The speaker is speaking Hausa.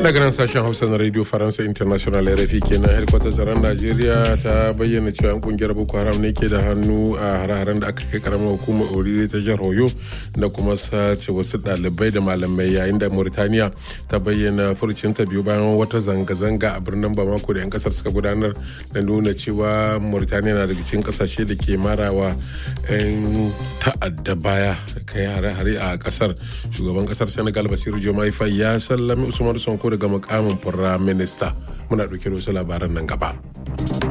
daga nan sashen hausa na radio faransa international rfi kenan headquarter tsaron najeriya ta bayyana cewa yan kungiyar boko haram ne ke da hannu a hare-haren da aka kai karamar hukumar orire ta jihar oyo da kuma sace wasu ɗalibai da malamai yayin da mauritaniya ta bayyana furcinta biyu bayan wata zanga-zanga a birnin bamako da yan kasar suka gudanar da nuna cewa mauritaniya na daga cikin kasashe da ke marawa 'yan ta'adda baya kai hare-hare a kasar shugaban kasar senegal basiru jomai fai ya sallami usman sonko daga mukamin firayim minista muna ɗauke da wasu labaran nan gaba.